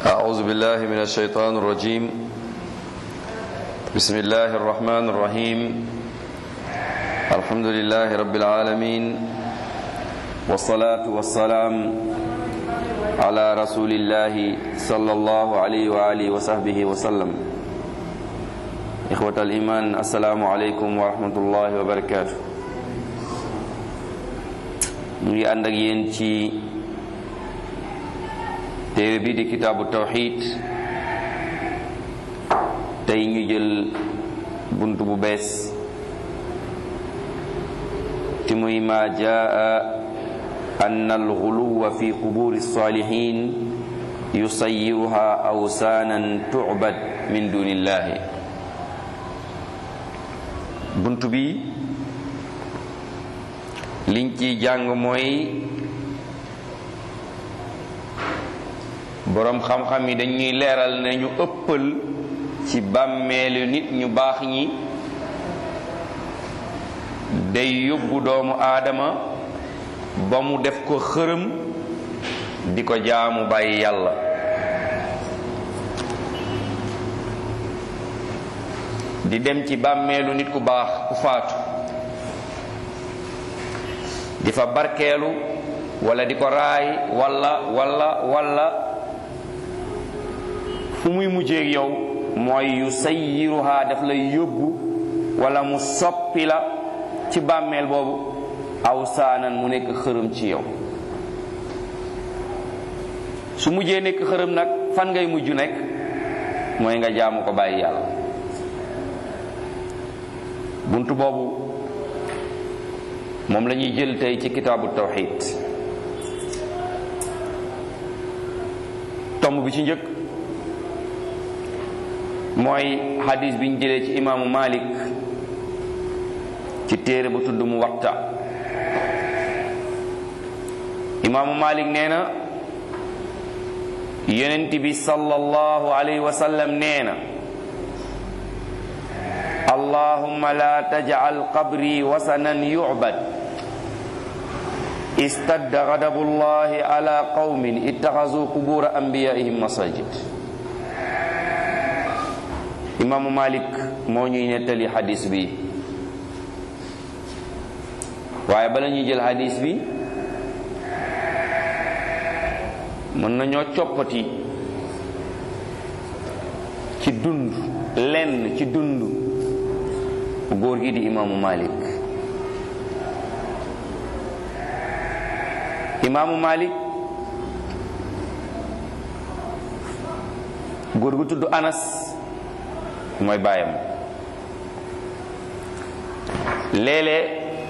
أعوذ بالله من الشيطان الرجيم بسم الله الرحمن الرحيم الحمد لله رب العالمين والصلاة والسلام على رسول الله صلى الله عليه وآله وصحبه وسلم إخوة الإيمان السلام عليكم ورحمة الله وبركاته نجي عندك ينتي téere bi di kitaabu tawxid tey ñu jël bunt bu bees ci muy ma jaa anna alxuluwa fi quburi salihin yusayiruha awsaanan tucbad min dunillahi bunt bi liñ ci jàng mooy boroom xam-xam yi dañuy leeral ne ñu ëppal ci bàmmeelu nit ñu baax ñi day yóbbu doomu aadama ba mu def ko xërëm di ko jaamu bàyyi yàlla di dem ci bàmmeelu nit ku baax ku faatu di fa barkeelu walla di ko raay walla walla walla fu muy mujjeeg yow mooy yu sayyiruha daf lay yóbbu wala mu soppi la ci bàmmeel boobu aw saanan mu nekk xërëm ci yow su mujjee nekk xërëm nag fan ngay mujj nekk mooy nga jaamu ko bàyyi yàlla bunt boobu moom la ñuy jël tey ci kitaabu tawxid tomb bi ci njëkk mooy hadis bi ñu jëlee ci imaamu Malik ci téere bu tudd mu waxta imaamu Malik nee na yonent bi sallallahu alayhi wa sallam nee na allahumma la tajcal qabri wasanan yucbad istadda gadabu llahi ala qawmin ittaxasu qubura anbiyaihim masajid imaamu malik moo ñuy nettali xadis bi waaye bala ñuy jël xadis bi mën nañoo coppati ci dund lenn ci dund góor gi di imaamu malik imaamu malik góor gu tudd anas mooy baayam léeg-léeg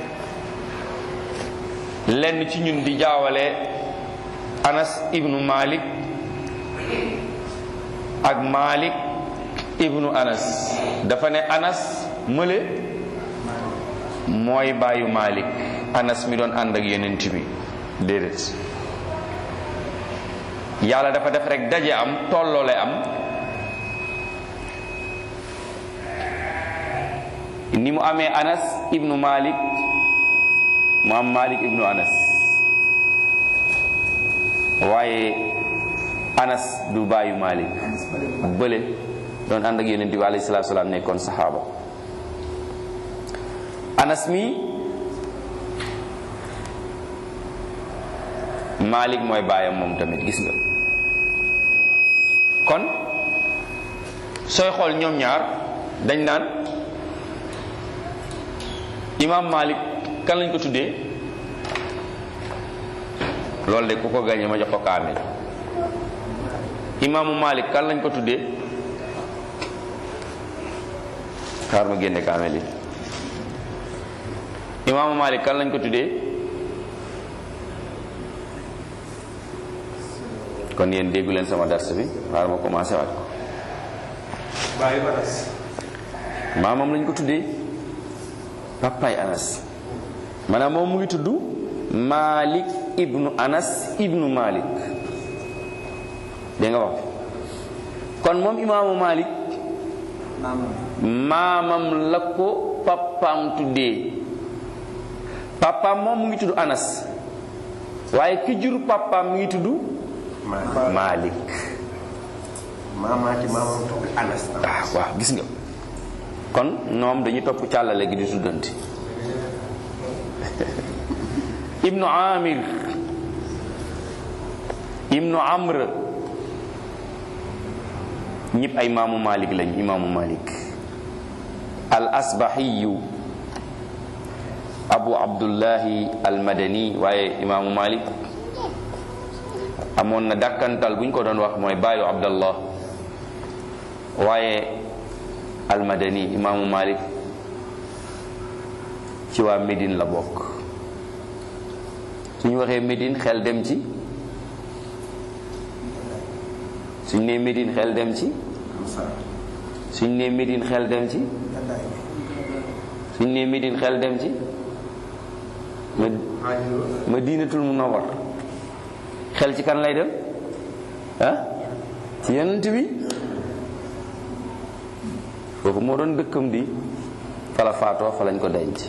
lenn ci ñun di jaawale anas ibnu malik ak malik ibnu anas dafa ne anas mële mooy baayu malik anas mi doon ànd ak yonent bi déedéet yàlla dafa def rek daje am tolloole am ni mu amee anas ibnu malik mu am malik ibnu anas waaye anas du bàyyu malik bële doon ànd ak yonent bi alayhi salaatu salaam nekkoon saxaaba anas mi malik mooy baayam moom tamit gis nga kon sooy xool ñoom ñaar dañ naan imam malik kan lañ ko tuddee loolu de ku ko gañe ma jox ko kaamil imaamu malik kan lañ ko tuddee xaar ma génne kaamil yi imaamu malik kan lañ ko tuddee kon yéen déggu leen sama dars bi xaar ma commencé waat ko bàyyi baras maamam lañ ko tuddee papaay anas maanaam moom mu ngi tudd malik ibnu anas ibnu malik dégg nga wax kon moom imaamu malik maamam la ko papaam tuddee papaam moom mu ngi tudd anas waaye ki jur papaam mi ngi tudd malik maamaati maamam topp anas ah waaw gis nga kon ñoom dañuy topp càllale gi di tuddanti ibnu amir ibnu amr ñëpp ay imaamu malik lañ imaamu malik al asbahiyu abu abdullahi al madani waaye imaamu malik amoon na dàkkantal bu ñu ko doon wax mooy baayu abdallah waaye al madani imaamu malik ci waa Médine la bokk suñu waxee Médine xel dem ci suñ nee Médine xel dem ci suñ nee Médine xel dem ci suñ nee Médine xel dem ci ma Madinatul Munawwar xel ci kan lay dem ah ci yonent bi foofu moo doon dëkkam di fala faatoo fa lañ ko denc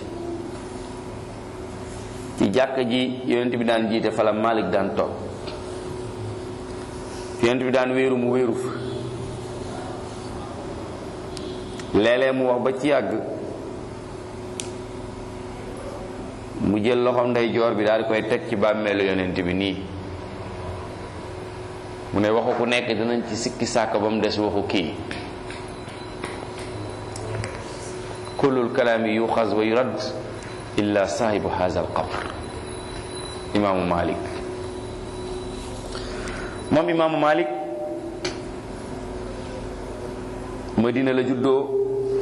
ci jàkka ji yonent bi daan jiite fala Malik daan toog yonent bi daan wéeru mu wéeru fa léeg-léeg mu wax ba ci yàgg mu jël loxoom ndeyjoor bi daal di koy teg ci bàmmeelu yonent bi nii mu ne waxu ku nekk dinañ ci sikki sàkk ba mu des waxu kii kullul kalaami yuxaz wa yurad illa saahibu haza alqabr imaamu malik moom imaamu malik madina la juddoo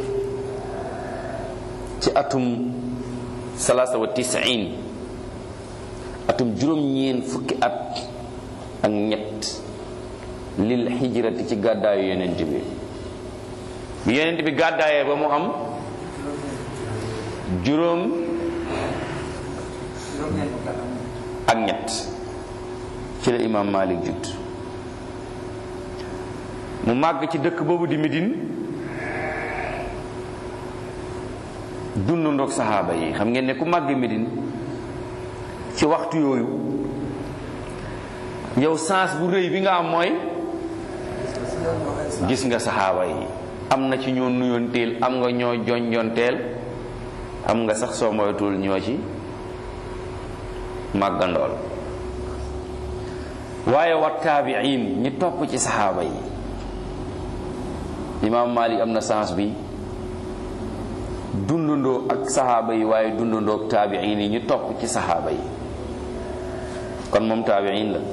ci atum salaasa wa tisiin atum juróom-ñeen fukki at ak ñett lil hijrati ci gàddaayu yonent bi bi yonent bi gàddaayee ba mu am juróom ak ñett ci la imaam Malik judd mu màgg ci dëkk boobu di Médine dund ndoog saxaaba yi xam ngeen ne ku màgg Médine ci waxtu yooyu yow sens bu rëy bi nga am mooy gis nga saxaaba yi am na ci ñoo nuyoonteel am nga ñoo jonjonteel am nga sax soo moytul ñoo ci màggandool waaye wa taabiin ñi topp ci saxaaba yi imaam Malik am na sens bi dundandoo ak saxaaba yi waaye dundandoo ak taabiin yi ñu topp ci saxaaba yi kon moom taabiin la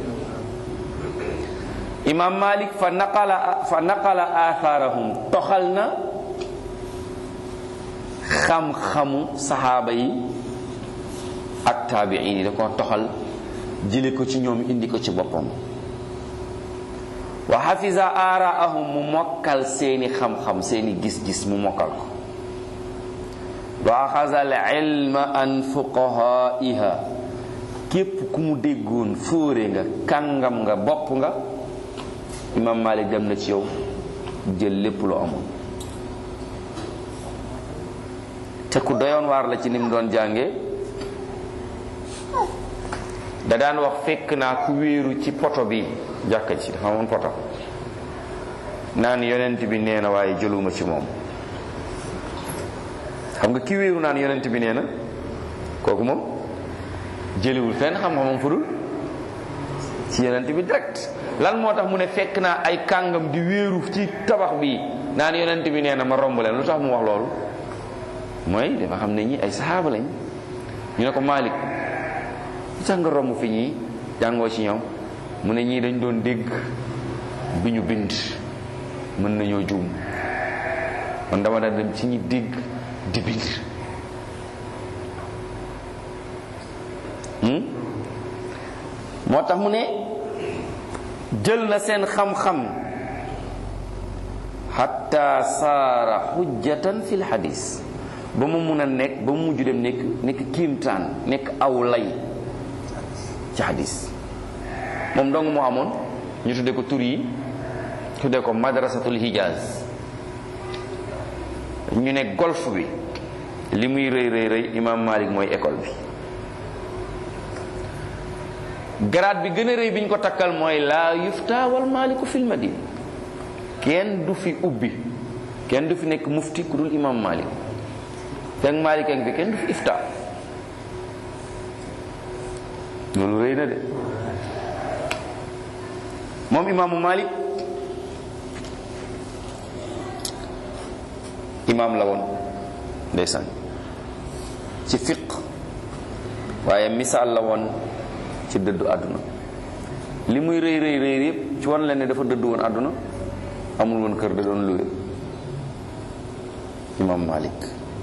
imaam Malik fa naqala fa naqala athaarahum toxal na xam-xamu saxaaba yi ak taabiin yi da ko toxal jële ko ci ñoom indi ko ci boppam wa xafisa aaraahum mu mokkal seeni xam-xam seeni gis-gis mu mokkal ko wa axasa al ilma an fuqahaiha képp ku mu déggoon fóore nga kàngam nga bopp nga imam malik dem na ci yow jël lépp lu amoon te ku doyoon waar la ci ni mu doon jànge da daan wax fekk naa ku wéeru ci poto bi jàkka ci dafa amoon poto naan yonent bi nee na waaye jëluma ci moom xam nga ki wéeru naan yonent bi nee na kooku moom jëliwul fenn xam-xamam fudul ci yonent bi direct lan moo tax mu ne fekk naa ay kàngam di wéeru ci tabax bi naan yonent bi nee na ma romb leen lu tax mu wax loolu mooy dafa xam ne ñi ay saxaaba lañ ñu ne ko Malik lu tax nga romb fi ñii jàngoo ci ñoom mu ne ñii dañ doon dégg bi ñu bind mën nañoo juum man dama daan dem ci ñi dégg di bind moo tax mu ne jël na seen xam-xam xatta saara xujjatan fil xadis ba mu mun a nekk ba mu mujj dem nekk nekk kiimtaan nekk aw lay ci xadis moom dong moo amoon ñu tudde ko tur yi tudde ko madrasatul hijaz ñu ne golf bi li muy rëy rëy rëy imam malik mooy école bi grade bi gën a rëy bi ñu ko takkal mooy laa yufta wal maliku fil madina kenn du fi ubbi kenn du fi nekk mufti ku dul imam malik fekk malik ak fi kenn du fi ifta loolu rëy na de moom imaamu malik imaam la woon ndeysaan ci fiq waaye misaal la woon ci dëddu àdduna li muy rëy rëy rëy yëpp ci wan leen ne dafa dëddu woon àdduna amul woon kër da doon luwe imaam malik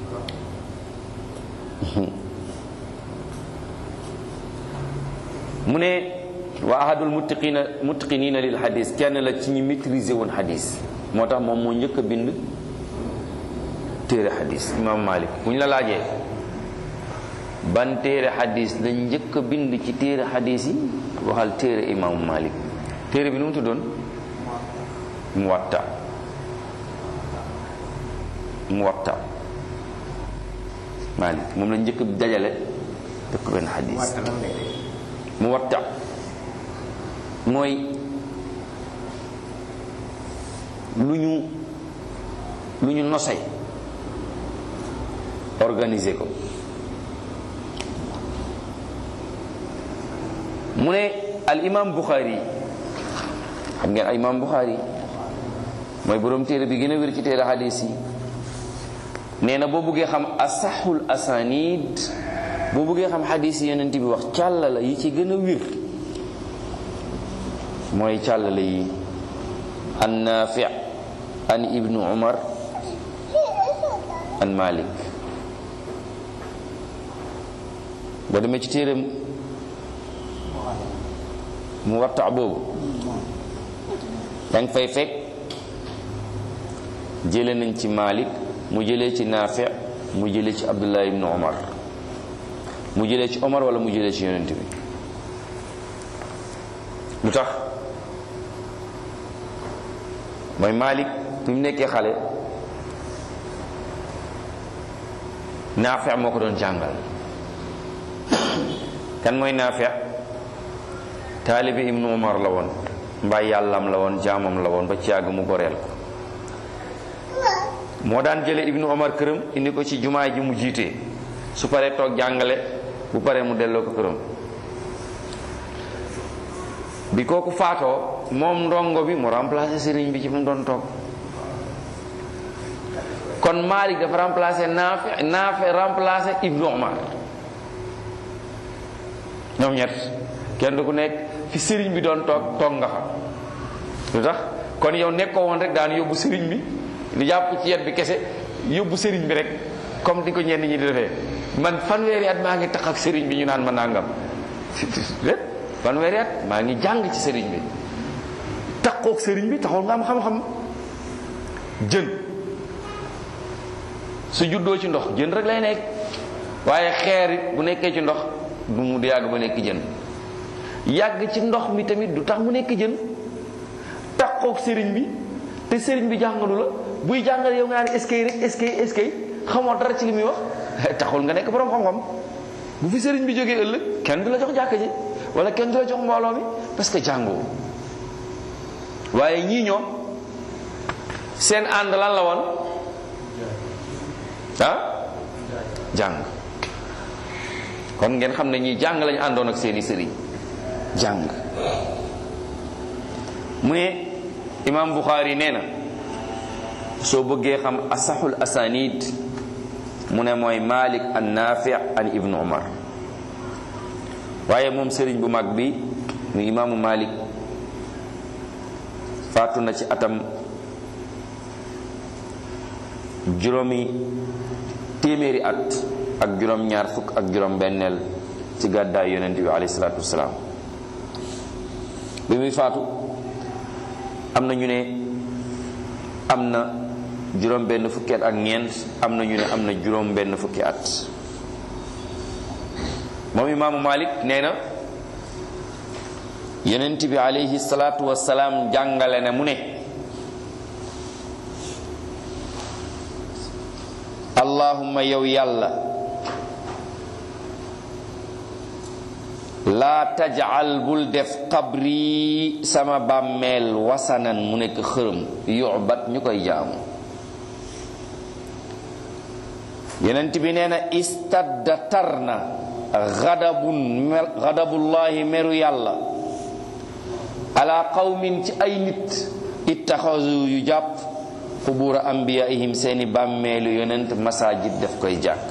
mu ne wa ahadul muttiqina muttiqinina lil hadis kenn la ci ñi maîtriser woon hadis moo tax moom moo njëkk a bind téere hadis imam malik bu ñu la laajee ban téere hadis lañ njëkk a bind ci téere hadis yi waxal téere imaamu malik téere bi nu mu tuddoon muwatta muwatta malik moom la njëkk a dajale dëkk benn hadis mu watta mooy lu ñu lu ñu nosay organiser ko mu ne al imam Bukhari xam ngeen al imam Bukhari mooy borom téere bi gën a wér ci téere hadis yi nee na boo buggee xam asaxul asanid boo bëggee xam xadis yi yonent bi wax càllala yi ci gën a wir mooy càllala yi an naafi an ibnu umar an malik boo demee ci téeram mu watta boobu danga fay fekk jële nañ ci malik mu jëlee ci naafi mu jëlee ci abdullah ibnu umar mu jëlee ci Omar wala mu jëlee ci yonent bi lu tax mooy Malik bi mu nekkee xale Naafi moo ko doon jàngal kan mooy Naafi taalibi Ibnu Omar la woon mbaay yàllam la woon jaamam la woon ba ci yàgg mu goreel ko moo daan jële Ibnu Omar këram indi ko ci jumaa ji mu jiite su paree toog jàngale bu paree mu delloo ko këram bi kooku faatoo moom ndongo bi mu remplacé sëriñ bi ci mu doon toog kon Malik dafa remplacé Naafi Naafi remplacé Ibnu Omar ñoom ñett kenn du ku nekk fi sëriñ bi doon toog toog nga fa lu tax kon yow nekkoo woon rek daan yóbbu sëriñ bi di jàpp ci yet bi kese yóbbu sëriñ bi rek comme di ko ñenn ñi di defee man fanweeri at maa ngi tax ak sëriñ bi ñu naan ma nangam lépp fanweeri at maa ngi jàng ci sëriñ bi takkook sëriñ bi taxul nga am xam-xam jën su juddoo ci ndox jën rek lay nekk waaye xeer it bu nekkee ci ndox du mu di yàgg ba nekk jën yàgg ci ndox mi tamit du tax mu nekk jën takkook sëriñ bi te sëriñ bi jàngalu la buy jàngal yow nga naan eskay rek eskay eskay xamoo dara ci li muy wax taxul nga nekk borom xam-xam bu fi sëriñ bi jógee ëllëg kenn du la jox jàkka ji wala kenn du la jox mbooloo mi parce que jàngoo waaye ñii ñoom seen ànd lan la woon ah jàng kon ngeen xam ne ñii jàng lañu àndoon ak seeni sëriñ jàng mu ne imam Bukhari nee na soo bëggee xam asaxul asanid mu ne mooy malik an nafi an ibnu umar waaye moom sëriñ bu mag bi mu imaamu malik faatu na ci atam juróomi téeméeri at ak juróom ñaar fukk ak juróom benneel ci gàddaay yonent bi alayhi salaatu wasalaam bi muy faatu am na ñu ne am na juróom benn fukki at ak ñeent am na ñu ne am na juróom benn fukki at moom imaamu malik nee na yonent bi alayhi salaatu wasalaam jàngale ne mu ne allahumma yow yàlla laa tajal bul def qabri sama bàmmeel wasanan mu nekk xërëm yubat ñu koy jaamu yenent bi nee na istadda tar na xadabun xadabullahi meru yàlla ala qawmin ci ay nit ittaxasu yu jàpp xubura ambiyaihim seeni bàmmeelu yonent masajid def koy jàkk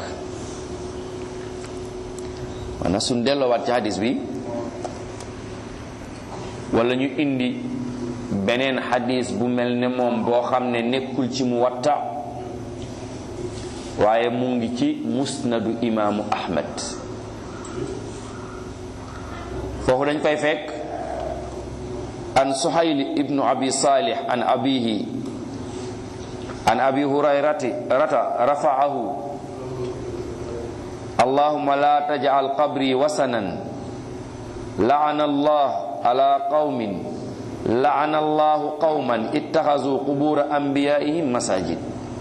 maanaam suñ delloowaat ci hadis bi wala ñu indi beneen hadis bu mel ne moom boo xam ne nekkul ci mu watta waaye mu ngi ci musnadu imaamu ahmad foofu dañ fay fekk an suhayl ibnu abi salih an abihi an abi hurayrati rata rafa'ahu allahumma la taj'al qabri wasanan la'ana allah ala qaumin la'ana allah qauman ittakhadhu qubur anbiya'ihim masajid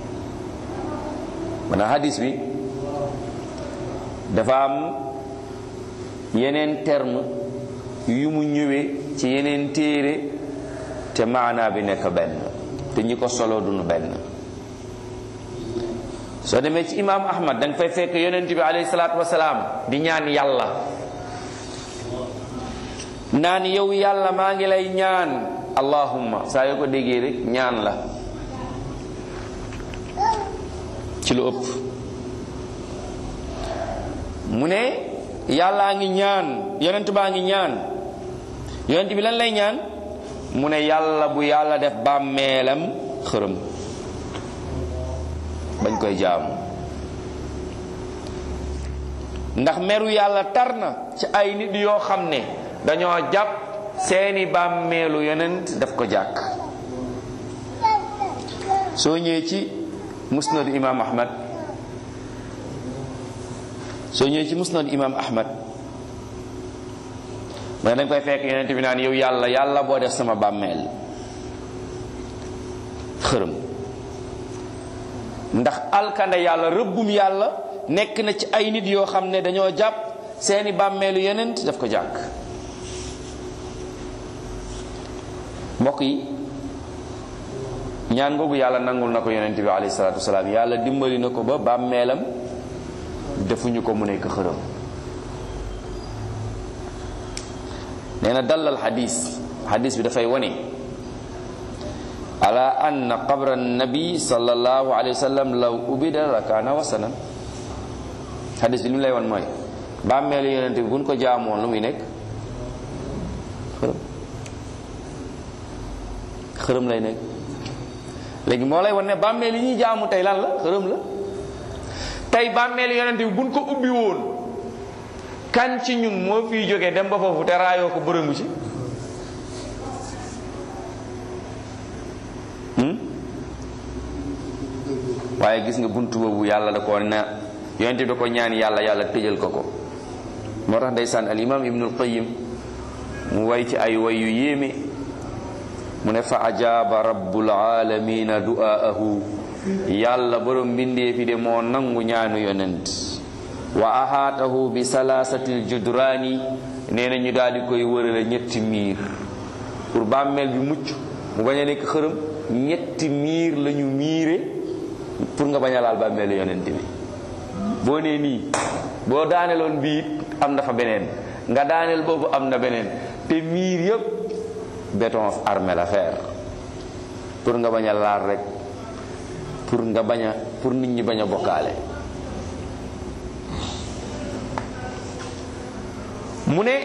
mana hadis bi dafa am yeneen terme yu mu ñëwee ci yeneen téere te maanaa bi nekk benn te ñi ko solo duñu benn soo demee ci imaam ahmad danga fay fekk yonent bi alayhi salaatu wasalaam di ñaan yàlla naan yow yàlla maa ngi lay ñaan allahumma saa yoo ko déggee rek ñaan la ci lu ëpp mu ne yàllaa ngi ñaan yonent baa ngi ñaan yonent bi lan lay ñaan mu ne yàlla bu yàlla def bàmmeelam xërëm bañ koy jaamu ndax meru yàlla tar na ci ay nit yoo xam ne dañoo jàpp seeni bàmmeelu yonent daf ko jàkk soo ñëwee ci musnad imam ahmad soo ñëwee ci musnad imam ahmad mais danga koy fekk yonent bi naan yow yàlla yàlla boo def sama bàmmeel xërëm ndax alkande yàlla rëbbum yàlla nekk na ci ay nit yoo xam ne dañoo jàpp seeni bàmmeelu yonent daf ko jàkk mbokk yi ñaan googu yàlla nangul na ko yonent bi alayhi salaatu wasalaam yàlla dimbali na ko ba bàmmeelam defuñu ko mu nekk xërëm nee na dalal xadis xadis bi dafay wane ala anna qabra nabi sallallahu alayhi wa sallam law ubida la kaana wasanan xadis bi li mu lay wan mooy bàmmeelu yonent bi buñ ko jaamoon lu muy nekk xërëm xërëm lay nekk léegi moo lay wan ne bàmmeel yi ñuy jaamu tey lan la xërëm la tey bàmmeelu yonent bi buñ ko ubbi woon kan ci ñun moo fiy jógee dem ba foofu te raayoo ko bërëngu ci waaye gis nga bunt boobu yàlla da ko na yonent bi da ko ñaan yàlla yàlla tëjal ko ko moo tax ndeysaan al imam ibnul qayyim mu way ci ay way yu yéeme mu ne fa ajaaba rabbul alamina du'aahu yàlla borom mbindee fi de moo nangu ñaanu yonent wa ahaatahu bi salaasatil judraani nee na ñu daal di koy wërale ñetti miir pour bàmmeel bi mucc mu bañ a nekk xërëm ñetti miir la ñu miire pour nga bañ a laal bàmmeelu yonent bi boo nee nii boo daaneloon bii am na fa beneen nga daaneel boobu am na beneen te miir yëpp béton armé la fer pour nga bañ a laal rek pour nga bañ a pour nit ñi bañ a bokkaale mu ne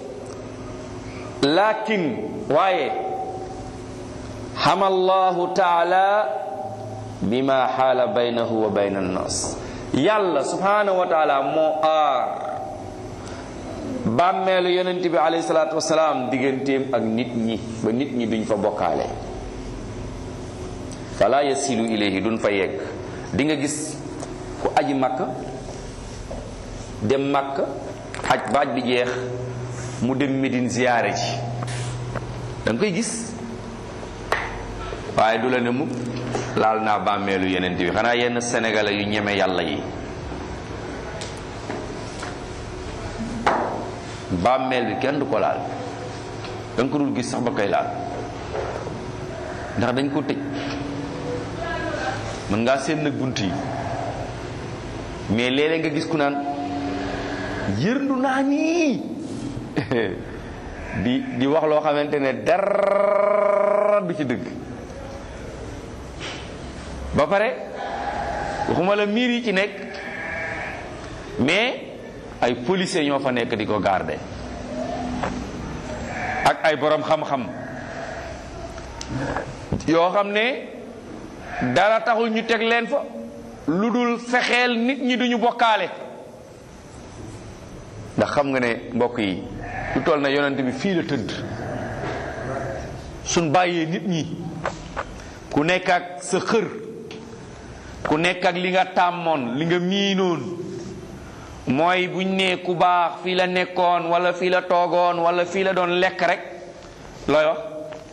lakin waaye xama allahu taala bima xaala baynahu wa bayna annas yàlla subhanahu wa taala moo aar bàmmeelu yonent bi alayhi salaatu wasalaam digganteem ak nit ñi ba nit ñi duñ fa bokkaale fala yasilu ilayhi duñ fa yegg di nga gis ku aji makka dem makka aj ba aj bi jeex mu dem Médine ziyaare ji da nga koy gis waaye du la ne mukk laal naa bàmmeelu yeneen bi xanaa yenn sénégalais yu ñeme yàlla yi bàmmeel bi kenn du ko laal da nga ko dul gis sax ba koy laal ndax dañ ko tëj mën ngaa seen nag bunt yi mais léeg-léeg nga gis ku naan yërndu naa nii di di wax loo xamante ne dara du ci dëgg ba pare waxuma la miir yi ci nekk mais ay policiers ñoo fa nekk di ko garder ak ay borom xam-xam yoo xam ne dara taxul ñu teg leen fa lu dul fexeel nit ñi duñu bokkaale ndax xam nga ne mbokk yi lu toll na yonent bi fii la tëdd suñ bàyyee nit ñi ku nekk ak sa xër ku nekk ak li nga tàmmoon li nga miinoon mooy buñ nee ku baax fii la nekkoon wala fii la toogoon wala fii la doon lekk rek looy wax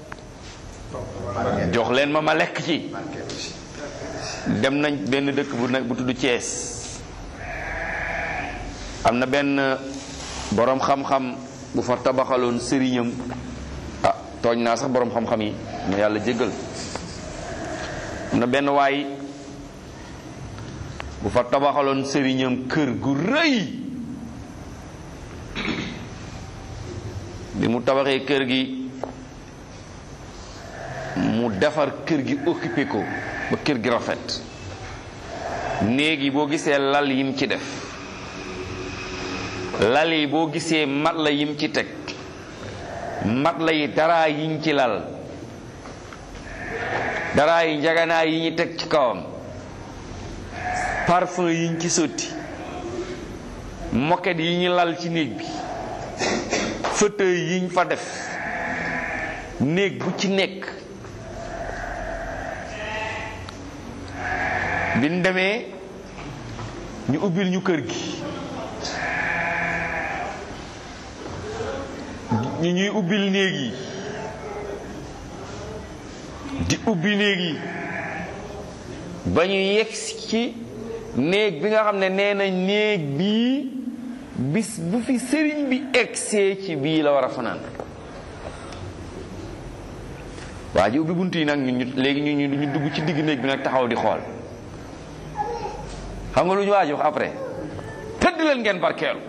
jox leen ma ma lekk ci dem nañ benn dëkk bu nekk bu tudd Thiès am na benn boroom xam-xam bu fa tabaxaloon sëriñam ah tooñ naa sax boroom xam-xam yi ma yàlla jéggal am na benn waay bu fa tabaxaloon sëriñam kër gu rëy bi mu tabaxee kër gi mu defar kër gi occupé ko ba kër gi rafet néeg yi boo gisee lal yim ci def lal yi boo gisee mat la yim ci teg mat la yi daraa yiñ ci lal daraa yi njaganaa yi ñu teg ci kawam parfum yiñ ci sotti moquette yi ñu lal ci néeg bi fauteuil yiñ fa def néeg bu ci nekk bi ñu demee ñu ubbil ñu kër gi ñu ñuy ubbil néeg yi di ubbi néeg yi ba ñu yegg ci néeg bi nga xam ne nee na néeg bii bis bu fi sëriñ bi egsee ci bii la war a fanaan waa ji ubbi bunt yi nag ñu léegi ñu ñu dugg ci digg néeg bi nag taxaw di xool xam nga lu ñu waaj wax après tëdd leen ngeen barkeelu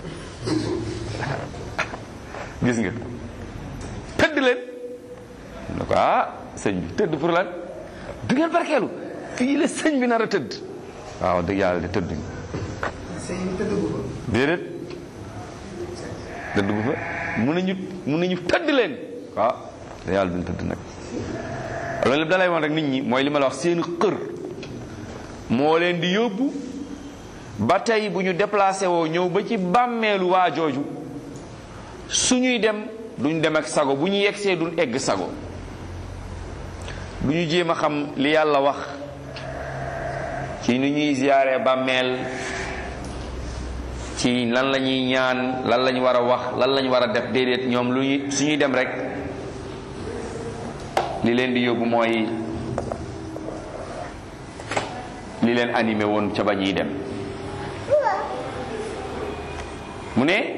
gis nga tëdd leen ne ko ah sëñ bi tëdd pour lan du ngeen barkeelu fii la sëñ bi nar a tëdd waaw dëgg yàlla de tëdd déedéet tëdd bu fa mun nañu mun nañu tëdd leen waaw da yàlla duñ tëdd nag loolu lépp da lay woon rek nit ñi mooy li ma la wax seen xër moo leen di yóbbu ba tey bu ñu déplacé woo ñëw ba ci bàmmeelu waa jooju suñuy dem duñ dem ak sago bu ñu yegsee duñ egg sago du ñu jéem a xam li yàlla wax ci ni ñuy ziyaare bàmmeel ci lan la ñuy ñaan lan lañ war a wax lan lañ war a def déedéet ñoom lu ñuy suñuy dem rek li leen di yóbbu mooy li leen animé woon ca ba ñuy dem mu ne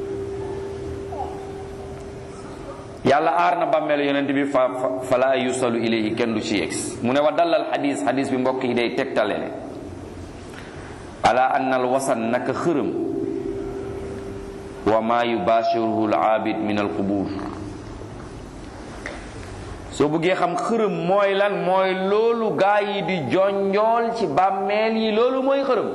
yàlla aar na bàmmeelu yonent bi fa fala yusalu ilayhi kenn du ci yegsi mu ne wa dalal xadis xadis bi mbokk yi day tegtale ne ala anna al wasan naka xërëm wa ma yubashiruhu al aabid min al qubur soo bëggee xam xërëm mooy lan mooy loolu gaa yi di jonjool ci bàmmeel yi loolu mooy xërëm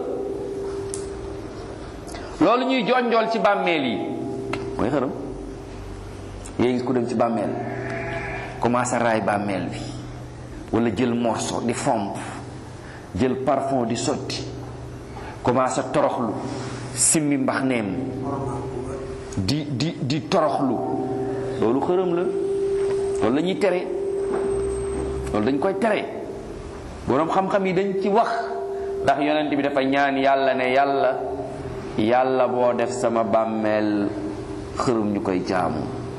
loolu ñuy jonjool ci bàmmeel yi mooy xërëm yéen gis ku dem ci bàmmeel commencé raay bàmmeel bi wala jël morceau di fomp jël parfum di sotti commencé toroxlu simmi mbax neem di di di toroxlu loolu xërëm la loolu la ñuy tere loolu dañ koy tere boroom xam-xam yi dañ ci wax ndax yonent bi dafa ñaan yàlla ne yàlla yàlla boo def sama bàmmeel xërëm ñu koy jaamu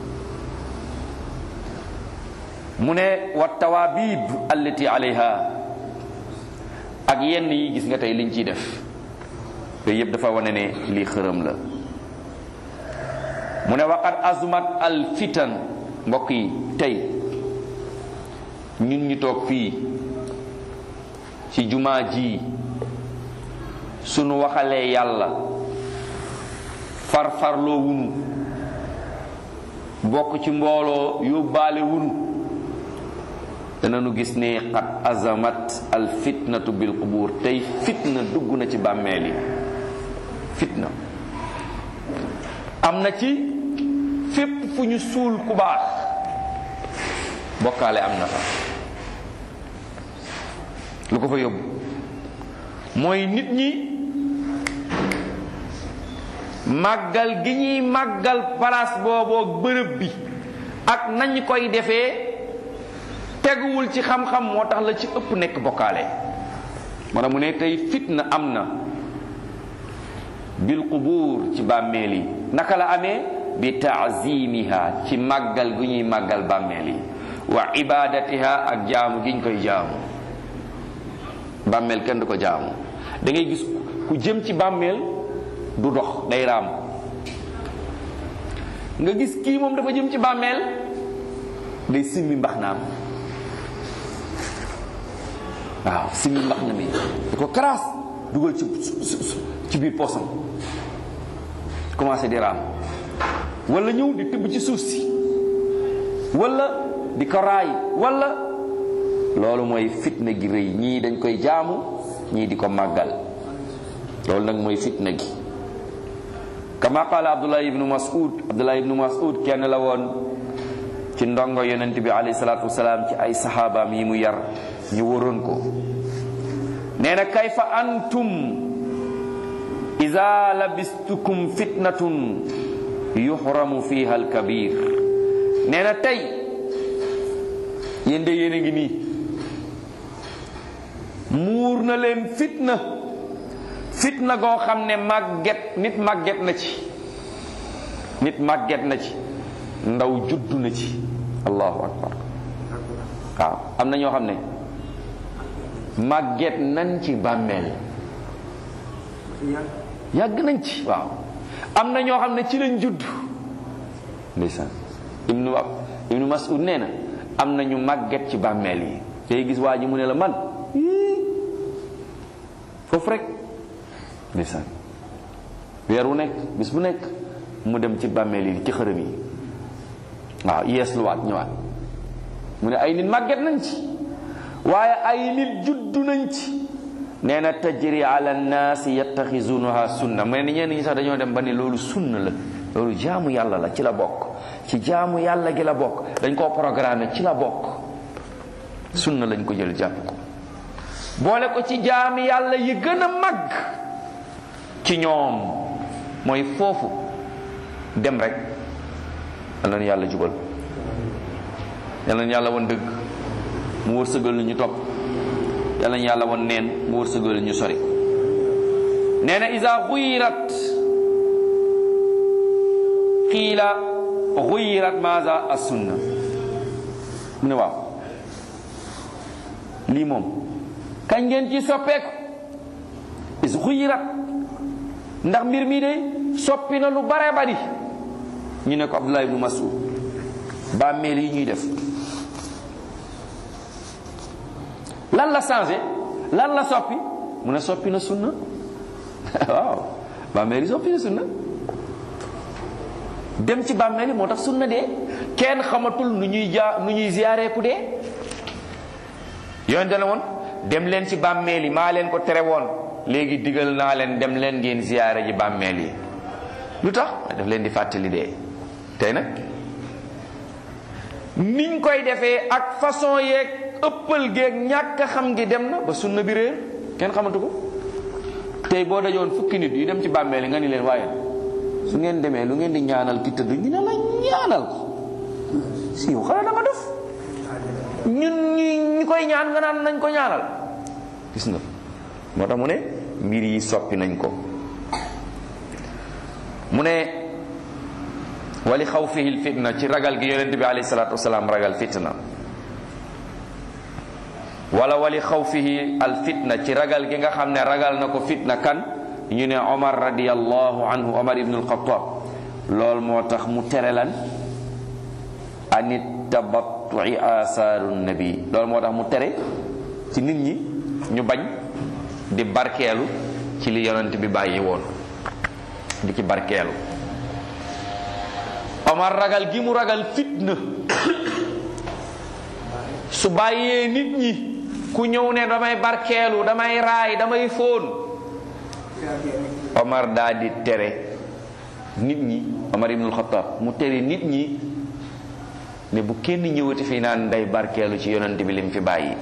mu ne wa tawaabib allati alayha ak yenn yi gis nga tey liñ ciy def yooyu yëpp dafa wane ne lii xërëm la mu ne waqad azumat al fitan mbokk yi tey ñun ñu toog fii ci jumaa ji sunu waxalee yàlla farfarloo wunu bokk ci mbooloo yóbbaale wunu danañu gis ne qad azamat al fitnatu bil qubur tey fitna dugg na ci bàmmeel yi fitna am na ci fépp fu ñu suul ku baax bokkaale am na fa lu ko fa yóbbu mooy nit ñi màggal gi ñuy màggal place booboo bërëb bi ak nañ koy defee teguwul ci xam-xam moo tax la ci ëpp nekk bokkaale moo tax mu ne tey fitna am na bil qubuur ci bàmmeel yi naka la amee bi taazimiha ci màggal gu ñuy màggal bàmmeel yi wa ibadatiha ak jaamu gi ñu koy jaamu bàmmeel kenn du ko jaamu da ngay gis ku jëm ci bàmmeel du dox day raam nga gis kii moom dafa jëm ci bàmmeel day simmi mbax naam waaw simmi mbax na mi da ko karaas dugal ci ci biir poosam commencé di raam wala ñëw di tibb ci suuf si wala di ko raay wala loolu mooy fitna gi rëy ñii dañ koy jaamu ñii di ko màggal loolu nag mooy fitna gi kama qaala abdullah ibnu mas'ud abdullah ibnu mas'ud kenn la woon ci ndongo yonent bi alayhi salaatu wasalaam ci ay saxaabaam yi mu yar ñu waroon ko nee na kayfa antum ida labistukum fitnatun yuxramu fiha alkabir nee na tey yéen de yéen a ngi nii muur na leen fitna fitna goo xam ne màgget nit màgget na ci nit màgget na ci ndaw juddu na ci allahu akbar waaw am na ñoo xam ne màgget nañ ci bàmmeel yàgg nañ ci waaw am na ñoo xam ne ci lañ judd ndeysaan ibnu ibnu mas'ud nee na am na ñu màgget ci bàmmeel yi tey gis waa ji mu ne la man foofu rek ndeysaan weer wu nekk bis bu nekk mu dem ci bàmmeel yi ci xërëm yi waaw yees luwaat ñëwaat mu ne ay nit màgget nañ ci waaye ay nit juddu nañ ci nee na tajri ala nnaasi yattaxizunaha sunna mu ne ñenn ñi sax dañoo dem ba ne loolu sunna la loolu jaamu yàlla la ci la bokk ci jaamu yàlla gi la bokk dañ koo programmé ci la bokk sunna lañ ko jël jàpp ko boole ko ci jaami yàlla yi gën a mag ci ñoom mooy foofu dem rek yal na yàlla jubal yal na yàlla won dëgg mu wërsëgal ñu topp yal na yàlla won neen mu wërsëgal ñu sori nee na isa xuyirat qiila xuyirat maza as sunna mu ne waaw lii moom kañ ngeen ci soppeeku is xuyirat ndax mbir mi de soppi na lu bare bari ñu ne ko Abdullah ibnu Mas'ud bàmmeel yi ñuy def lan la changé lan la soppi mu ne soppi na sunna waaw bàmmeel yi soppi na sunna dem ci bàmmeel yi moo tax sunna dee kenn xamatul nu ñuy jaa nu ñuy ziyaaree ku dee yoon dana woon dem leen ci bàmmeel yi maa leen ko tere woon léegi digal naa leen dem leen ngeen ziyaare ji bàmmeel yi lu tax daf leen di fàttali dee tey nag niñ koy defee ak façon yeeg ëppal geeg ñàkk a xam gi dem na ba sunna bi réer kenn xamatu ko tey boo dajoon fukki nit yu dem ci bàmmeel yi nga ni leen waaye su ngeen demee lu ngeen di ñaanal ki tëdd ñu ne la ñaanal si yow xanaa da nga def ñun ñi ñi koy ñaan nga naan nañ ko ñaanal gis nga moo tax mu ne mbir yi soppi nañ ko mu ne wali xaw fihil fitna ci ragal gi yonent bi alayhi salaatu wasalaam ragal fitna wala wali xaw fihi al fitna ci ragal gi nga xam ne ragal na ko fitna kan ñu ne omar radiallahu anhu omar ibnu alxataab loolu moo tax mu tere lan anit tabattu'i asaaru nabi loolu moo tax mu tere ci nit ñi ñu bañ di barkeelu ci li yonent bi bàyyi woon di ci barkeelu Omar ragal gi mu ragal fitna su bàyyee nit ñi ku ñëw ne damay barkeelu damay raay damay fóon Omar daa di tere nit ñi Omar ibnul Xattaab mu tere nit ñi ne bu kenn ñëwati fi naan day barkeelu ci yonent bi lim fi bàyyi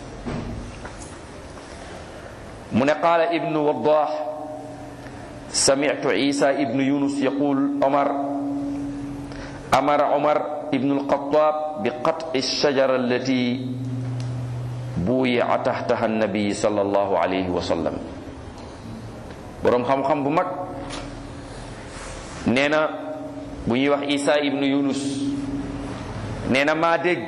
mu ne qaala ibnu waddah sami'tu isa ibnu yunus yaqul omar amara omar ibnu alxataab bi qat'i alshajara allati buyi'a tahtaha annabi sallallahu alayhi wa sallam boroom xam-xam bu mag nee na bu ñuy wax isa ibnu yunus nee na maa dégg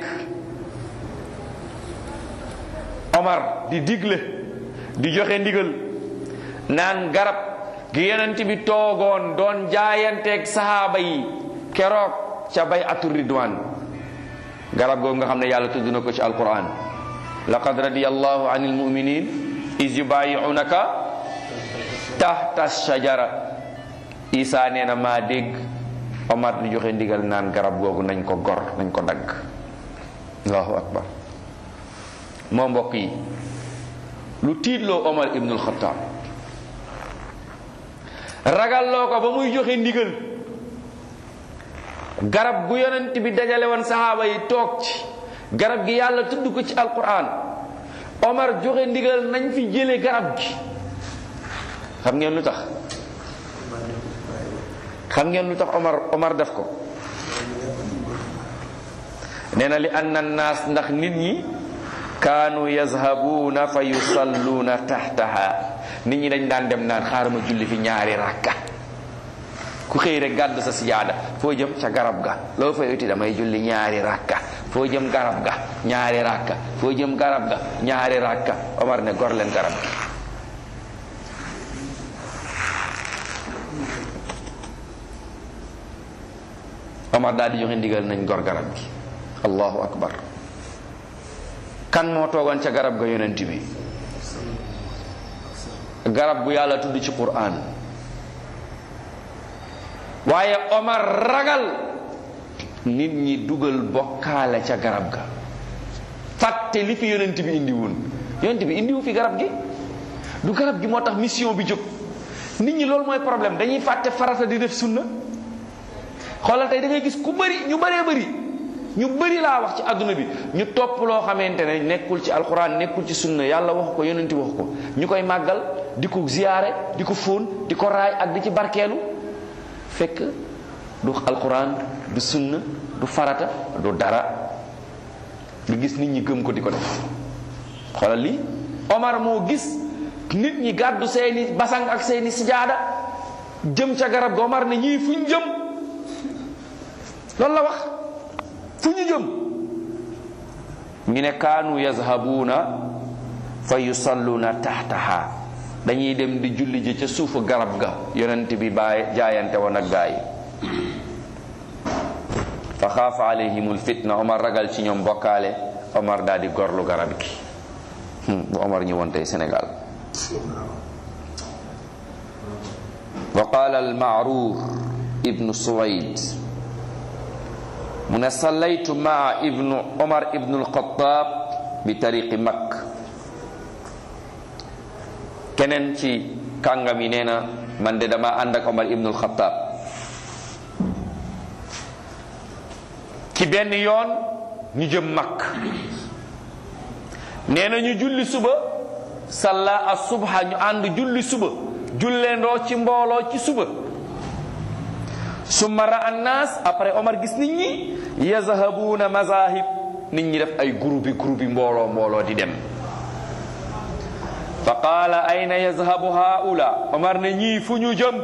omar di digle di joxe ndigal naan garab gi yonent bi toogoon doon jaayanteeg sahaaba yi keroog ca bay atu ridwan garab googu nga xam ne yàlla tudd na ko ci alquran laqad radiyallahu anil muminin is yubayi'unaka tahta shajara isa nee na maa dégg omar di joxe ndigal naan garab googu nañ ko gor nañ ko dagg allahu akbar moo mbokk yi lu tiitloo omar ibnul xataab ragalloo ko ba muy joxe ndigal garab gu yonent bi dajale woon saxaaba yi toog ci garab gi yàlla tudd ko ci alquran omar joxe ndigal nañ fi jële garab gi xam ngeen lu tax xam ngeen lu tax omar omar def ko nee na li anna naas ndax nit ñi kaanu yazhabuuna fa yusalluuna taxtaha nit ñi dañ daan dem naan xaaral ma julli fi ñaari rakka ku xëy rek gàdd sa sijaada foo jëm ca garab ga loo fay uti damay julli ñaari rakka foo jëm garab ga ñaari rakka foo jëm garab ga ñaari rakka Omar ne gor leen garab gi Omar daal di joxe ndigal nañ gor garab gi allahu akbar kan moo toogoon ca garab ga yonent bi garab gu yàlla tudd ci Qur'an waaye Omar ragal nit ñi dugal bokkaale ca garab ga fàtte li fi yonent bi indi woon yonent bi indiwu fi garab gi du garab gi moo tax mission bi jóg nit ñi loolu mooy problème dañuy fàtte farata di def sunna xoolal tey da ngay gis ku bëri ñu bëree bëri ñu bëri laa wax ci àdduna bi ñu topp loo xamante ne nekkul ci alxuraan nekkul ci sunna yàlla wax ko yonent wax ko ñu koy màggal di ko ziyaare di ko fóon di ko raay ak di ci barkeelu fekk du alxuraan du sunna du farata du dara nga gis nit ñi gëm ko di ko def xoolal lii Omar moo gis nit ñi gàddu seeni basang ak seeni sijaada jëm ca garab ga Omar ne ñii fu ñu jëm loolu la wax fu ñu jëm ñu ne kaanu yazhabuuna fa yusalluuna taxtaha dañuy dem di julli ji ca suufu garab ga yonent bi baay jaayante woon ak gaa yi fa xaafa alayhimul fitna Omar ragal ci ñoom bokkaale Omar daal di gorlu garab gi bu Omar ñëwoon tey Sénégal wa qaala al maaruur ibnu suwayd mu ne sallaytu maa ibnu Omar ibnu alxataab bi tariqi makk keneen ci kàngam yi nee na man de dama ànd ak Omar ibnu alxataab ci benn yoon ñu jëm makk nee na ñu julli suba salla as subha ñu ànd julli suba julleendoo ci mbooloo ci suba summa ra annaas après Omar gis nit ñi yazhabuuna mazahib nit ñi def ay groupe groupe mbooloo mbooloo di dem fa qaala ayna yazhabu haula Omar ne ñii fu ñu jëm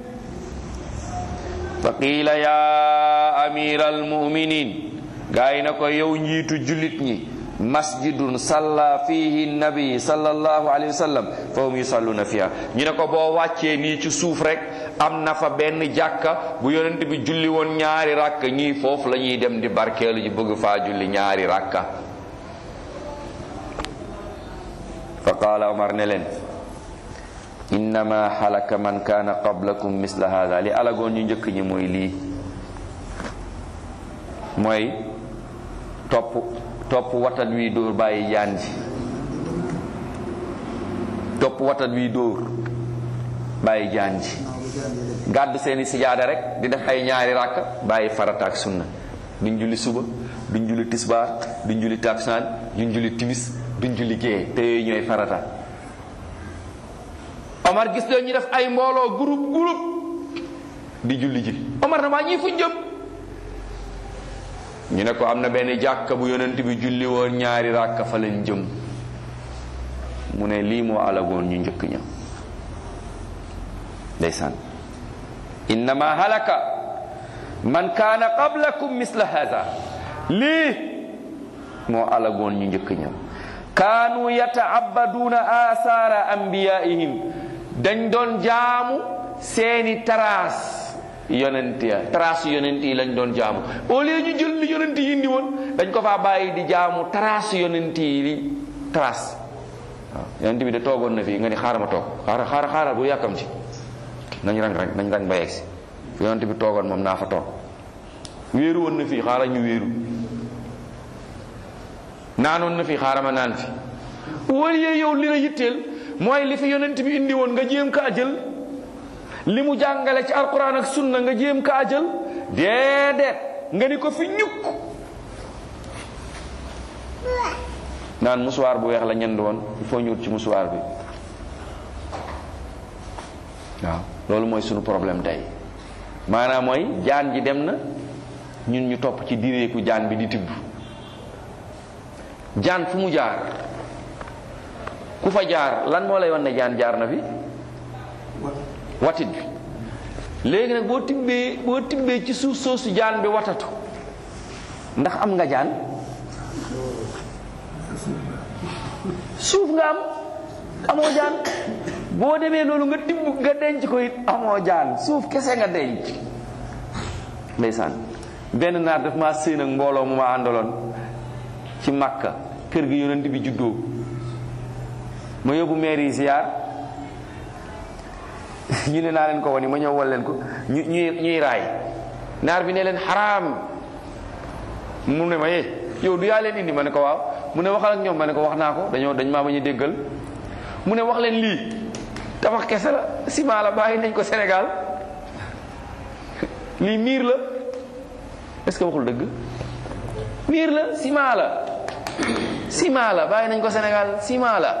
fa qiila ya amira almuminin gaa yi na ko yow njiitu jullit ñi masjidun salla fihi nabi sallallahu alayhi wa sallam fa hum yusalluna fiha ñu ne ko boo wàccee nii ci suuf rek am na fa benn jàkka bu yonent bi julli woon ñaari rakka ñii foofu la ñuy dem di barkeelu ji bëgg faa julli ñaari rakka fa qaala omar ne leen innama halaka man kaana qablakum misla hada li alagoon ñu njëkk ñi mooy lii mooy topp topp watat wi dóor bàyyi jaan ji topp watat wi dóor bàyyi jaan ji gàddu seeni sijaada rek di def ay ñaari ràkk bàyyi farata ak sunna duñ julli suba duñ julli tisbaar duñ julli taksaan duñ julli timis duñ julli gée te yooyu ñooy farata Omar gis leen ñu def ay mbooloo groupe groupe di julli ji Omar na maa ñii fuñ jëm ñu ne ko am na benn jàkka bu yonent bi julli woon ñaari ràkka fa leen jëm mu ne lii moo alagoon ñu njëkk ña ndeysaan innama halaka man kaana qablakum misla hada lii moo alagoon ñu njëkk ña kaanu yata'abbaduuna asaara anbiyaihim dañ doon jaamu seeni taraas yonent ya taraas yonent yi lañ doon jaamu au lieu ñu jël li yonent yi indi woon dañ ko faa bàyyi di jaamu taraas yonent yi li taraas waaw yonent bi de toogoon na fii nga ni xaaral ma toog xaaral xaaral xaaral bu yàkkam ci nañ rang rang nañ rang ba yegsi fi yonent bi toogoon moom naa fa toog wéeru woon na fii xaaral ñu wéeru naanoon na fi xaaral ma naan fi wala yow li la yitteel mooy li fi yonent bi indi woon nga jéem kaa jël li mu jàngale ci alquran ak sunna nga jéem kaa jël déedéet nga ni ko fi ñukk naan musuwaar bu weex la ñend woon il faut ñu ut ci musuwaar bi waaw loolu mooy sunu problème tey maanaam mooy jaan ji dem na ñun ñu topp ci direeku jaan bi di tibb jaan fu mu jaar ku fa jaar lan moo lay wan ne jaan jaar na fi watit bi léegi nag boo tibbee boo tibbee ci suuf soosu jaan bi watatu ndax am nga jaan suuf nga am amoo jaan boo demee loolu nga tibb nga denc ko it amoo jaan suuf kese nga denc ndeysaan benn naar daf maa séen ak mbooloo mu ma àndaloon ci Makka kër gi yonent bi juddoo ma yóbbu maire yi ziar ñu ne naa leen ko woni ma ñëw wal leen ko ñu ñuy ñuy raay naar bi ne leen xaraam mu ne ma yee yow du yaa leen indi ma ne ko waaw mu ne waxal ak ñoom ma ne ko wax naa ko dañoo dañ maa bañ a déggal mu ne wax leen lii tabax kese la ciment la bàyyi nañ ko Sénégal lii miir la est-ce que waxul dëgg miir la ciment la ciment la bàyyi nañ ko Sénégal ciment la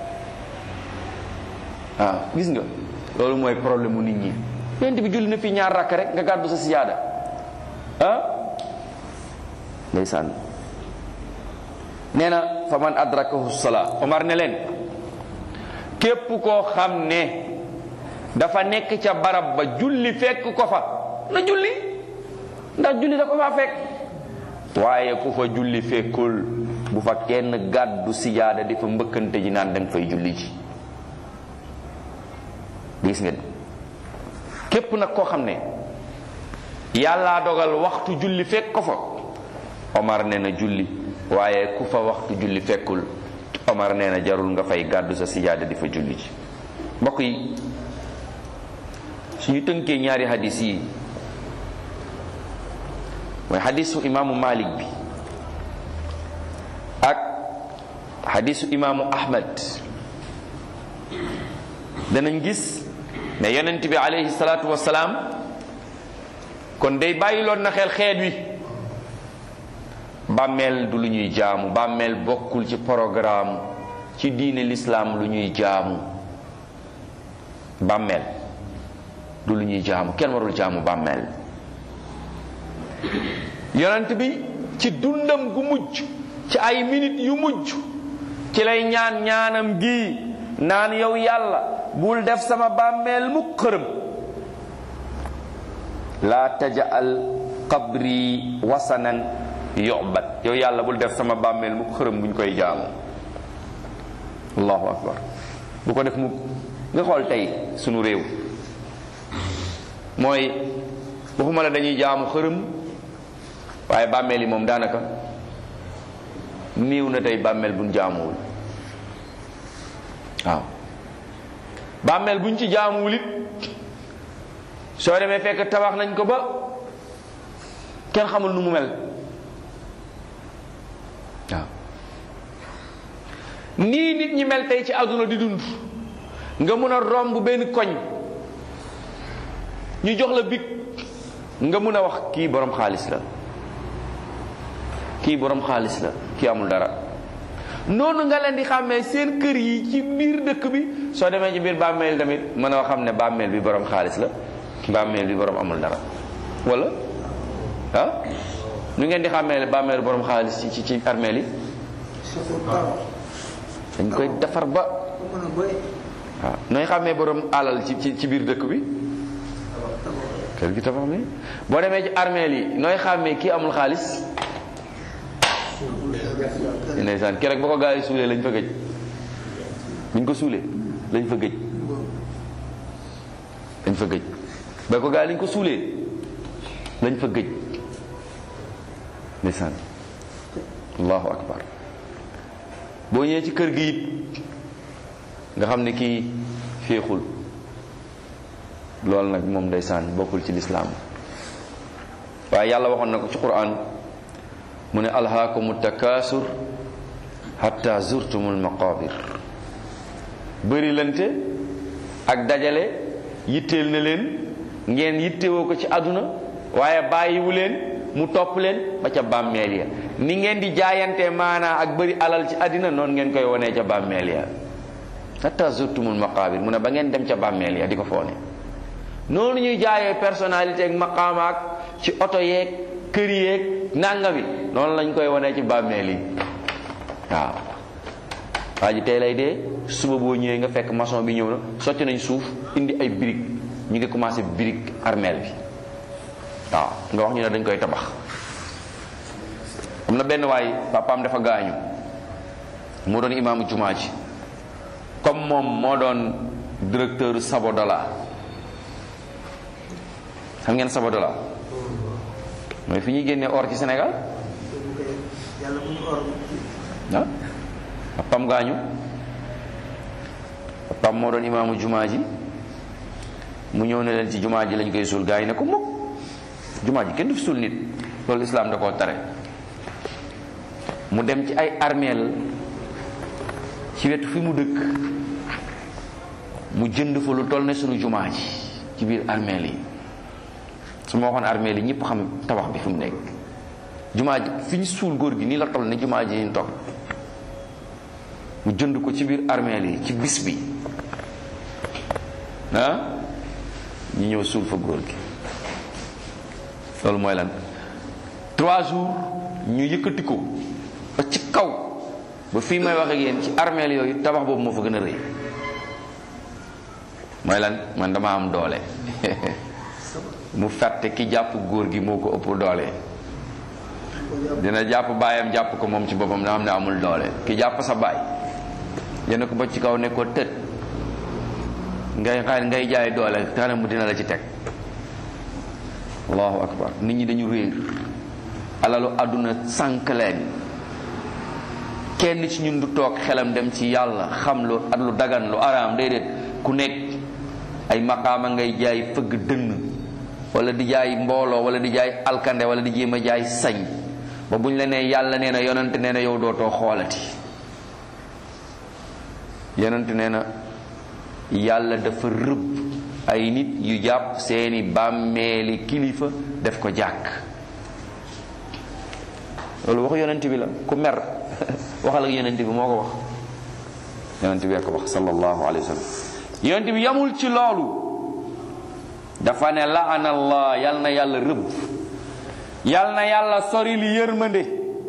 waaw gis nga loolu mooy problème mu nit ñi yonent bi julli na fii ñaar rakk rek nga gàddu sa sijaada ah ndeysaan nee na fa man adrakahu salaa Omar ne leen képp koo xam ne dafa nekk ca barab ba julli fekk ko fa na julli ndax julli da ko faa fekk waaye ku fa julli fekkul bu fa kenn gàddu sijaada di fa mbëkkante ji naan danga fay julli ji gis ngeen képp nag koo xam ne yàllaa dogal waxtu julli fekk ko fa Omar nee na julli waaye ku fa waxtu julli fekkul Omar nee na jarul nga fay gàddu sa sijaada di fa julli ji mbokk yi suñu tënkee ñaari hadis yi mooy hadisu imaamu Malik bi ak hadisu imaamu Ahmad danañ gis ne yonent bi alayhi salaatu wasalaam kon day bàyyiloon na xel xeet wi bàmmeel du lu ñuy jaamu bàmmeel bokkul ci programme ci diine lislaam lu ñuy jaamu bàmmeel du lu ñuy jaamu kenn warul jaamu bàmmeel yonent bi ci dundam gu mujj ci ay minute yu mujj ci lay ñaan ñaanam gi naan yow yàlla bul def sama bàmmeel mu xërëm laa tajal qabri wasanan yu'bad yow yàlla bul def sama bàmmeel mu xërëm buñ koy jaamu allahu akbar bu ko def mu nga xool tey sunu réew mooy waxuma la dañuy jaamu xërëm waaye bàmmeel yi moom daanaka néew na tey bàmmeel buñ jaamuwul waaw bàmmeel buñ ci jaamuwul it soo demee fekk tabax nañ ko ba kenn xamul nu mu mel waaw nii nit ñi mel tey ci àdduna di dund nga mun a romb benn koñ ñu jox la big nga mun a wax kii borom xaalis la kii borom xaalis la kii amul dara noonu nga leen di xàmmee seen kër yi ci biir dëkk bi soo demee ci biir bàmmeel tamit mën a xam ne bàmmeel bi borom xaalis la bàmmeel bi borom amul dara wala ah nu ngeen di xàmmee bàmmeel borom xaalis ci ci ci armeel yi dañ koy defar ba waaw nooy xàmmee borom alal ci ci ci biir dëkk bi kër gi tabax mi boo demee ci armeel yi nooy xàmmee kii amul xaalis ndeysaan keroog ba ko gaa yi suulee lañ fa gëj buñ ko suulee lañ fa gëj lañ fa gëj ba ko gaa yi lañ ko suulee lañ fa gëj ndeysaan allahu akbar boo ñëwee ci kër gi it nga xam ne kii féexul loolu nag moom ndeysaan bokkul ci lislaam waaye yàlla waxoon na ko ci quran mu ne alhaakumu takaasur hatta zurtumul maqabir bëri lante ak dajale yitteel na leen ngeen yittewoo ko ci àdduna waaye bàyyiwu leen mu topp leen ba ca bàmmeel ya ni ngeen di jaayante maanaa ak bëri alal ci àddina noonu ngeen koy wonee ca bàmmeel ya hatta zurtumul maqabir mu ne ba ngeen dem ca bàmmeel ya di ko foone noonu ñuy jaayee personnalité ak maqaama ak ci oto yeeg kër yeeg nangami noonu lañ koy wanee ci bàmmeel yi waaw waa ji tey lay dee suba boo ñëwee nga fekk maçon bi ñëw na socc nañ suuf indi ay brique ñu ngi commencé brique armeel bi waaw nga wax ñu ne dañ koy tabax am na benn waay papaam dafa gaañu moo doon imaamu jumaa ji comme moom moo doon directeur Sabodola xam ngeen Sabodola mooy fi ñuy génnee or ci Sénégal ah papam gaañu papam moo doon imaamu jumaa ji mu ñëw ne leen ci jumaa ji lañ koy suul gaa yi ne ko mukk jumaa ji kenn du fi suul nit loolu islaam da koo tare mu dem ci ay armeel ci wetu fi mu dëkk mu jënd fa lu toll ne sunu jumaa ji ci biir armeel yi su ma waxoon armée li ñëpp xam tabax bi fi mu nekk jumaa ji fi ñu suul góor gi nii la toll ne jumaa ji ñu toog mu jënd ko ci biir armée li ci bis bi ah ñu ñëw suul fa góor gi loolu mooy lan trois jours ñu yëkkati ko ba ci kaw ba fii may wax ak yéen ci armée yooyu tabax boobu moo fa gën a rëy mooy lan man dama am doole mu fàtte ki jàpp góor gi moo ko ëpp doole dina jàpp baayam jàpp ko moom ci boppam na xam ne amul doole ki jàpp sa baay yéen ko ba ci kaw ne ko tët ngay xaar ngay jaay doole taana mu dina la ci teg allahu akbar nit ñi dañu réer alalu àdduna sànk leen kenn ci ñun du toog xelam dem ci yàlla xam lu at lu dagan lu araam déedéet ku nekk ay maqaama ngay jaay fëgg dënn wala di jaay mbooloo wala di jaay alkande wala di jéem a jaay sañ ba buñ la nee yàlla nee na yonante nee na yow dootoo xoolati yonante nee na yàlla dafa rëbb ay nit yu jàpp seeni bàmmeeli kilifa def ko jàkk loolu waxu yonent bi la ku mer waxal ak yonent bi moo ko wax yonent bi ko wax sallallahu alayhi wa sallam yonent bi yamul ci loolu dafa ne laana allah yal na yàlla rëbb yal na yàlla sori li yërmande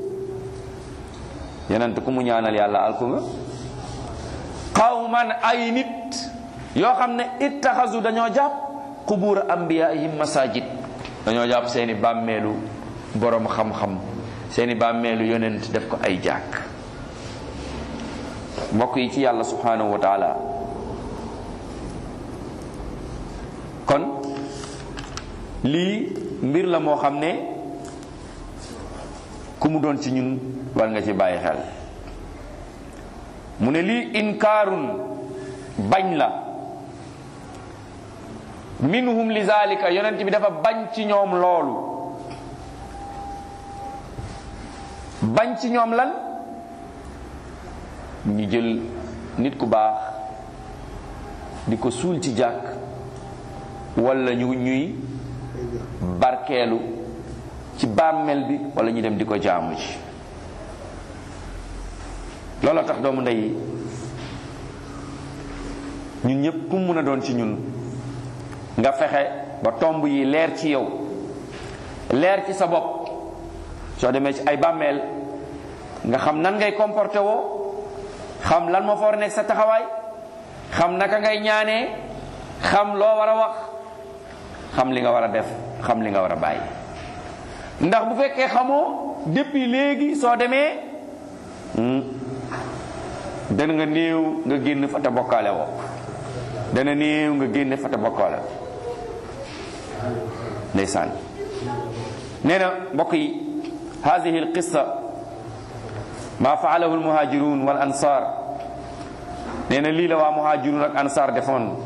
yonent ku mu ñaanal yàlla alku nga qawman ay nit yoo xam ne ittaxasu dañoo jàpp qubuura ambiyaihim masajid dañoo jàpp seeni bàmmeelu borom xam-xam seeni bàmmeelu yonent def ko ay jàkk mbokk yi ci yàlla subhanahu wa taala kon lii mbir la moo xam ne ku mu doon ci ñun war nga ci bàyyi xel mu ne lii inkaarun bañ la minhum li zalika yonent bi dafa bañ ci ñoom loolu bañ ci ñoom lan ñu jël nit ku baax di ko suul ci jàkk wala ñu ñuy barkeelu ci bàmmeel bi wala ñu dem di ko jaamu ci loolu tax doomu ndey yi ñun ñëpp ku mun a doon ci ñun nga fexe ba tomb yi leer ci yow leer ci sa bopp soo demee ci ay bàmmeel nga xam nan ngay comporté woo xam lan moo fa war a nekk sa taxawaay xam naka ngay ñaanee xam loo war a wax xam li nga war a def xam li nga war a bàyyi ndax bu fekkee xamoo depuis léegi soo demee dana nga néew nga génn fa te bokkaale woo dana néew nga génn fa te bokkaale ndeysaan nee na mbokk yi hadihi alqissa ma faalahu almuhajirun wal ansar nee na lii la waa muhajirun ak ansar defoon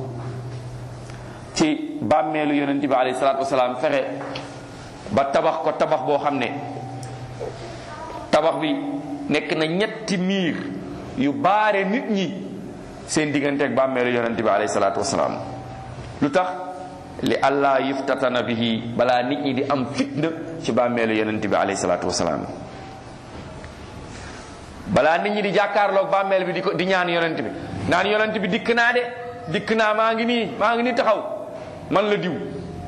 ci bàmmeelu yonent bi alayhi salaatu wasalaam fexe ba tabax ko tabax boo xam ne tabax bi nekk na ñetti miir yu baare nit ñi seen diggante ak bàmmeelu yonent bi alayhi salaatu wasalaam lu tax li allah yuftatana bihi balaa nit ñi di am fitna ci bàmmeelu yonent bi alayhi salaatu wasalaam balaa nit ñi di jàkkaarloog bàmmeel bi di ko di ñaan yonent bi naan yonent bi dikk naa de dikk naa maa ngi nii maa ngi nii taxaw man la diw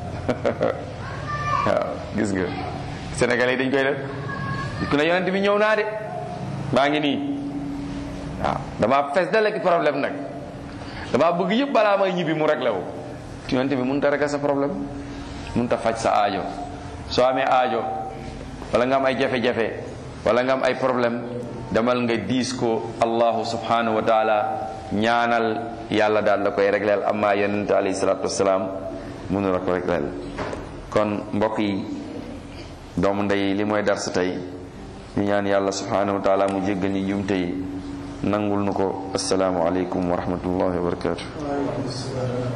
waaw gis nga sénégalais yi dañ koy def dikk na yonent bi ñëw naa de maa ngi nii waaw damaa fes dale ki problème nag damaa bëgg yëpp balaa may ñibbi mu réglé wu yonent bi mënut a régler sa problème mënut a faj sa aajo soo amee aajo wala nga am ay jafe-jafe wala nga am ay problème demal nga diis ko allahu subhanahu wa taala ñaanal yàlla daal la koy régleel amma yonent alayhi salatu wasalaam mënu la ko régleel kon mbokk yi doomu ndey li mooy dar sa tey ñu ñaan yàlla subhanahu wa taala mu jéggal ñi jumte yi nangul nu ko asalaamu aleykum wa rahmatullahi wa barakatuh